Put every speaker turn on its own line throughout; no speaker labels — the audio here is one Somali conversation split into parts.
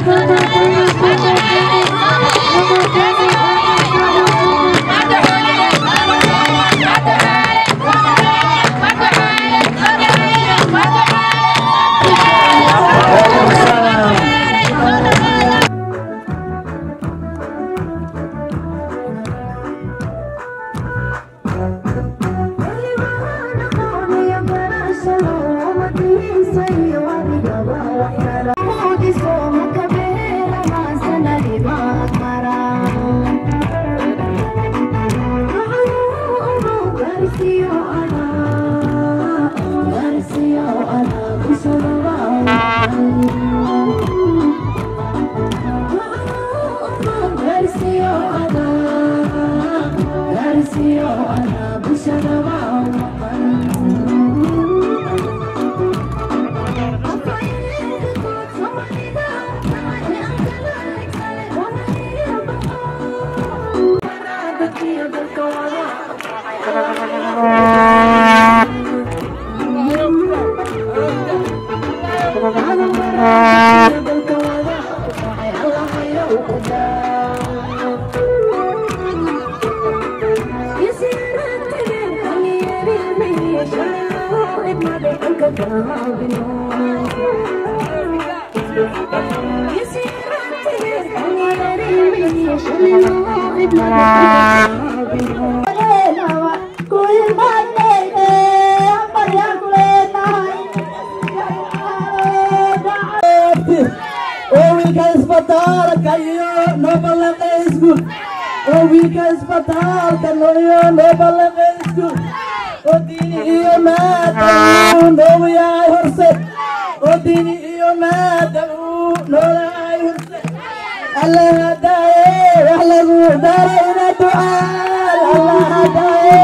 wiilka isbitaalka iyo noobalaqa iskuul oo wiilka isbitaalka iyo noobalaqa iskuul oo diini iyo maada uu noogu yahay horse oo diini iyo maada uu noolahay horse alla hadaaye wax lagu darayna ducaal alla hadaaye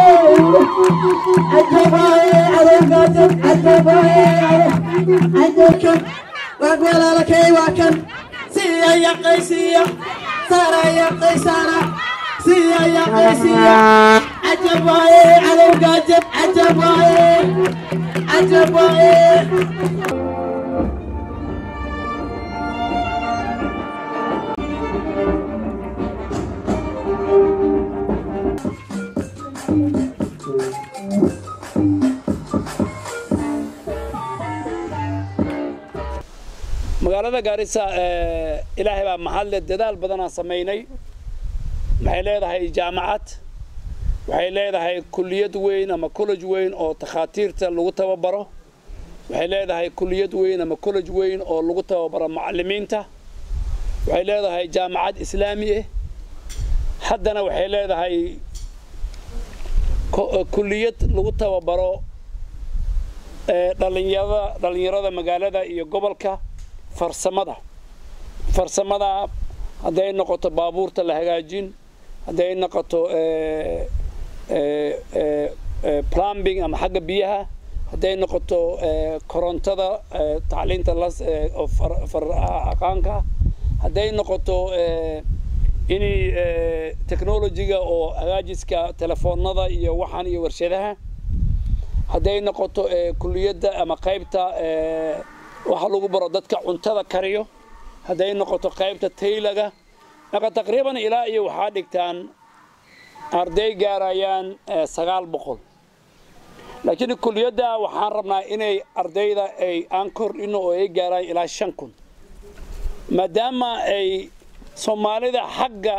cajabaye cadowgaajab cajabaye cadowkan waa walaalakay waa kan siya yaqaysiya sara yaqaysana siya yaqaysiya cajab waaye cadowgaajab cajab waaye cajab waaye
magaalada gaarisa ilaahay baa mahadle dadaal badanaan samaynay waxay leedahay jaamacad waxay leedahay kuliyad weyn ama college weyn oo takhaatiirta lagu tababaro waxay leedahay kuliyad weyn ama college weyn oo lagu tababaro macallimiinta waxay leedahay jaamacad islaami ah haddana waxay leedahay kuliyad lagu tababaro dhalinyarada dhalinyarada magaalada iyo gobolka farsamada farsamada hadday noqoto baabuurta la hagaajin hadday noqoto plumbing ama xagga biyaha hadday noqoto korontada tacliinta las aqaanka hadday noqoto inay technologiga oo hagaajiska telefoonada iyo waxaan iyo warshadaha hadday noqoto kuliyadda ama qaybta waxa lagu baro dadka cuntada kariyo hadday noqoto qaybta taylaga marka taqriiban ilaa iyo waxaa dhigtaan arday gaarayaan sagaal boqol laakiin kuliyadda waxaan rabnaa inay ardayda ay aan kordhino oo ay gaaraan ilaa shan kun maadaama ay soomaalida xagga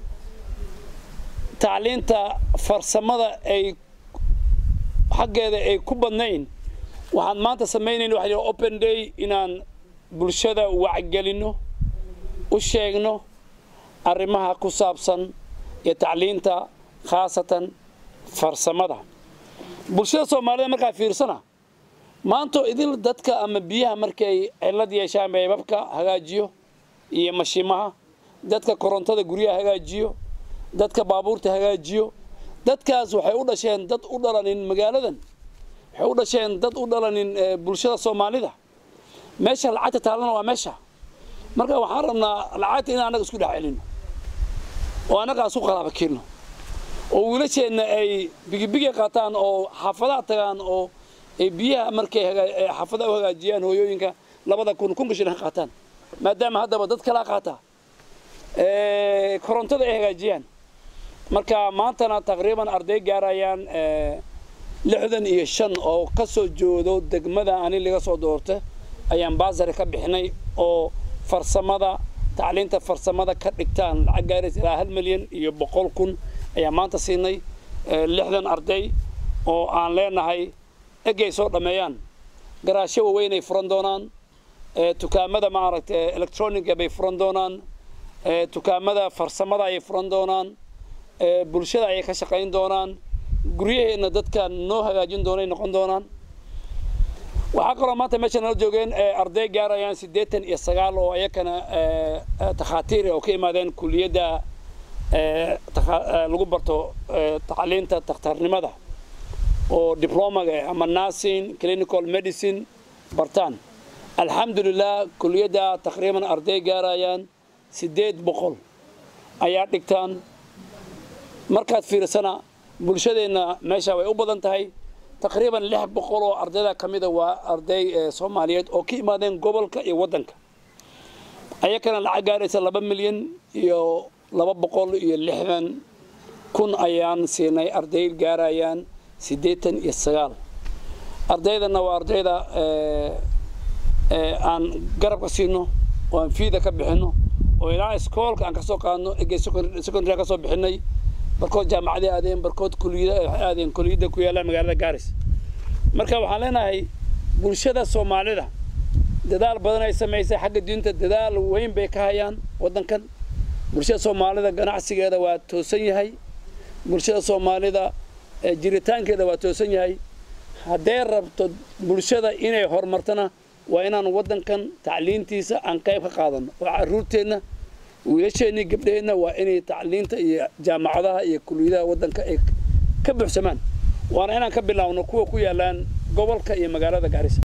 tacliinta farsamada ay xaggeeda ay ku badnayn waxaan maanta samaynayn waxa yidhaha open day inaan bulshada wacgelinno u sheegno arrimaha ku saabsan iyo tacliinta khaasatan farsamada bulshada soomaalida markaa fiirsana maantoo idil dadka ama biyaha markay cillad yeeshaan beebabka hagaajiyo iyo mashiimaha dadka korontada guryaha hagaajiyo dadka baabuurta hagaajiyo dadkaas waxay u dhasheen dad u dhalanin magaaladan waxay u dhasheen dad u dhalanin bulshada soomaalida meesha lacagta taalana waa meesha marka waxaan rabnaa lacagta in annaga isku dhex celino oo annaga isku qalaaba kelno oo wiilasheenna ay bigibiga qaataan oo xaafadaha tagaan oo ay biyaha markay xaafadaha u hagaajiyaan hooyooyinka labada kun kunka shilin qaataan maadaama haddaba dad kala qaata korontada ay hagaajiyaan marka maantana taqriiban arday gaarayaan lixdan iyo shan oo ka soo joodo degmada ani laga soo doorta ayaan baasari ka bixinay oo farsamada tacliinta farsamada ka dhigtaan lacag gaaraysa ilaa hal milyan iyo boqol kun ayaan maanta siinay lixdan arday oo aan leenahay egay soo dhammeeyaan garaasho waaweynay furan doonaan dukaamada maaragtay electroniga bay furan doonaan dukaamada farsamada ayay furan doonaan bulshada ayay ka shaqayn doonaan guryaheenna dadka noo hagaajin doonay noqon doonaan waxaa kaloo maanta meesha nala joogeen arday gaarayaan siddeetan iyo sagaal oo ayakana takhaatiir oo ka imaadeen kuliyadda lagu barto tacliinta takhtarnimada oo diblomaga ama nursing clinical medicine bartaan alxamdulilah kuliyadda taqriiban arday gaarayaan siddeed boqol ayaa dhigtaan markaad fiirsana bulshadeenna meesha way u badan tahay taqriiban lix boqol oo ardayda ka mida waa arday soomaaliyeed oo ka imaadeen gobolka iyo waddanka ayakana lacag gaaraysa laba milyan iyo laba boqol iyo lixdan kun ayaan siinay arday gaarayaan siddeetan iyo sagaal ardaydana waa ardayda aan garabka siino oo aan fiida ka bixinno oo ilaa iskoolka aan ka soo qaadno egey secondary ka soo bixinay barkood jaamacaday aadeen barkood kuliyada waxay aadeen kuliyadda ku yaalla magaalada gaaris marka waxaan leenahay bulshada soomaalida dadaal badan ay samaysay xagga diinta dadaal weyn bay ka hayaan waddankan bulshada soomaalida ganacsigeeda waa toosan yahay bulshada soomaalida jiritaankeeda waa toosan yahay haddee rabto bulshada inay horumartana waa inaan waddankan tacliintiisa aan qayb ka qaadano oo carruurteenna wiilasheenii gabdhaheenna waa inay tacliinta iyo jaamacadaha iyo kuliyadaha waddanka ay ka buuxsamaan waana inaan ka bilaawno kuwa ku yaallaan gobolka iyo magaalada gaarisa